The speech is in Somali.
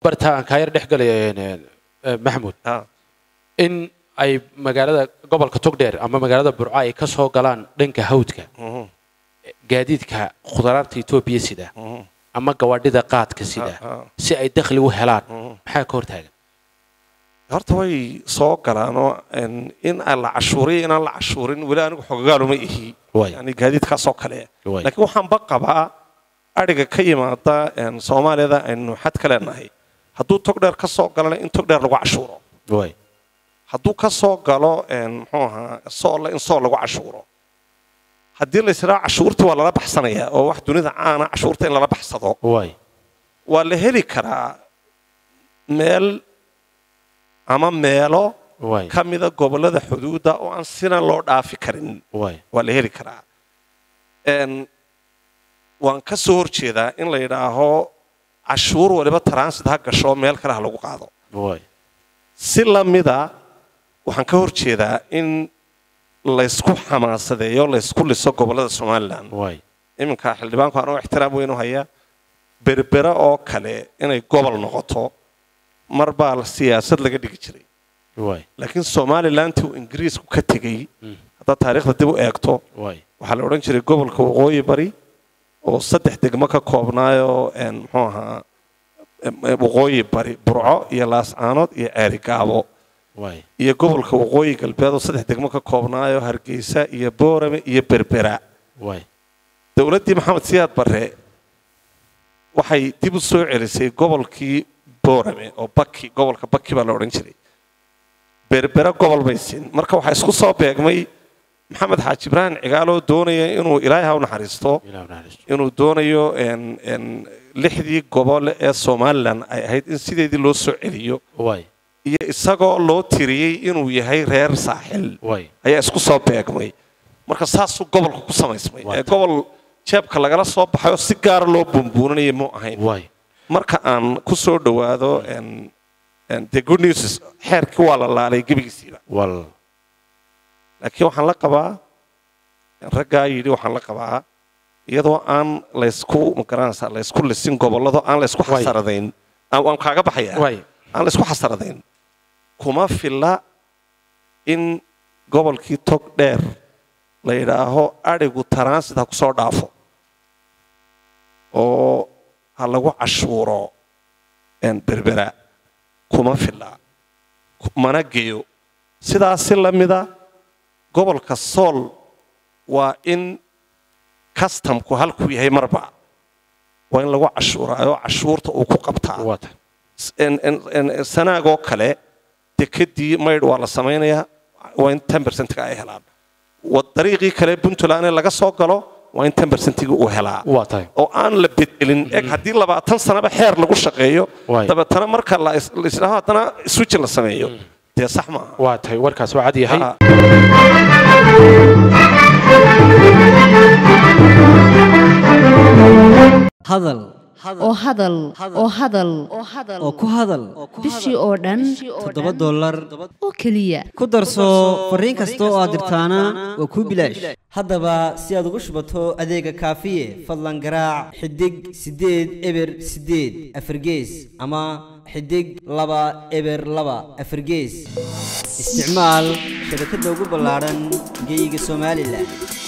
bartaan kaa yar dhex galaya een, een, maxamuud Ah, in ay magaalada gobolka togdheer ama magaalada burco ay ka soo galaan dhanka hawdka mhm, gaadiidka khudaraarta etoobiya sida mhm, ama gawaadhida qaadka sida ah, ah. si ay dakhli u helaan Mhm. maxaa ka hortaagan horta way soo galaanoo een, in aan la cashuuriyo inaan la cashuurin weli anigu xogagaaluma ihi Waay. yani gaadiidkaasoo kale Waay. laakiin waxaan ba qabaa adhiga ka yimaada een, soomaaliyada aynu xad ka leenahay hadduu togdheer ka soo galana in togdheer lagu cashuuro waay hadduu ka soo galo een, muxuu ahaa soolle in sool lagu cashuuro haddii la ysidhaa cashuurta waa lala baxsanayaa oo wax dunida caana cashuurta in lala baxsado waay waa la heli karaa meel ama meelo waay ka mida gobollada xuduudda oo aan sina loo dhaafi karin waay waa la heli karaa Een, waan ka soo horjeedaa in la yidhaaho cashuur waliba transit ha gasho meel kale ha lagu qaado waay si lamida waxaan ka horjeedaa in laysku xamaasadeeyo laysku liso gobollada somalilan waay iminka xildhibaanku anoo ixtiraam weyn u haya berbera oo kale inay gobol noqoto mar baa la siyaasad laga dhigi jiray waay laakiin somalilanti uu ingiriisku ka tegey Mm. haddaad taariikhda dib u eegto waay waxaa la odhan jiray gobolka waqooyi bari oo saddex degmo ka koobnaayoo een, muxuu ahaa em, em, waqooyi bari burco iyo laascaanood iyo ceerigaabo waay iyo gobolka waqooyi galbeed oo saddex degmo ka koobnaayoo hargeysa iyo boorame iyo berbera waay dowladdii maxamed siyaad barre waxay dib u soo celisay gobolkii boorame oo baki gobolka baki baa la odhan jiray berbera gobol bay siin marka waxaa isku soo beegmay maxamed xaaji ibraahim cigaaloo doonaya inuu ilaahay ha u naxariisto ilaah naxariisto inuu doonayo een- een lixdii gobol ee somalilan ay ahayd in sideedii loo soo celiyo waay iyo isagoo loo tiriyey inuu yahay reer saaxil waay ayaa isku soo beegmay marka saasuu gobolka ku samaysmay Waa ee tahay. gobol jeebka lagala soo baxay oo si gaara loo bumbuuninaya mu ahayn waay marka aan ku soo dhowaado een- een the good news is xeerkii waa la laalay gebigiisiiba wal laakiin waxaan la qabaa raggaa yidhi waxaan la qabaa iyadoo aan laysku magaranaysaa laysku lisin gobollado aan laysku Waay. xasaradayn aan waan kaaga baxaya waay aan laysku xasaradayn kuma filla in gobolkii tog dheer la yidhaaho adhigu transit ha ku soo dhaafo oo ha lagu cashuuro een, berbera kuma filla ku- mana geeyo sidaas si la mida gobolka sool waa in kastamku halkuu yahay marba waa in lagu cashuuraayo cashuurta uu ku qabtaa waa tahay en- en- en- sanaagoo kale dekedii maydh waa la samaynayaa waa in ten percentga ay helaan wa dariiqii kale puntland ee laga soo galo waa in ten percentigi uu helaa waa tahay oo aan la bedelin eg haddii labaatan sanaba xeer lagu shaqeeyo Waay. dabeetana marka la is- la isdhaho haddana switch la sameeyo dee sax maaha waa tahay warkaas waa cad yahay Ah. hadal oo hadal oo hadal oo ku hadal bishii oo dhan toddoba dollar oo keliya ku darso fariin kasta oo aad dirtaana waa kuu bilaash haddaba si aad ugu shubato adeega kaafiye fadlan garaac xidig siddeed eber siddeed afargees ama xidig laba eber laba afargees isticmaal shabakadda ugu ballaadhan geyga somalilan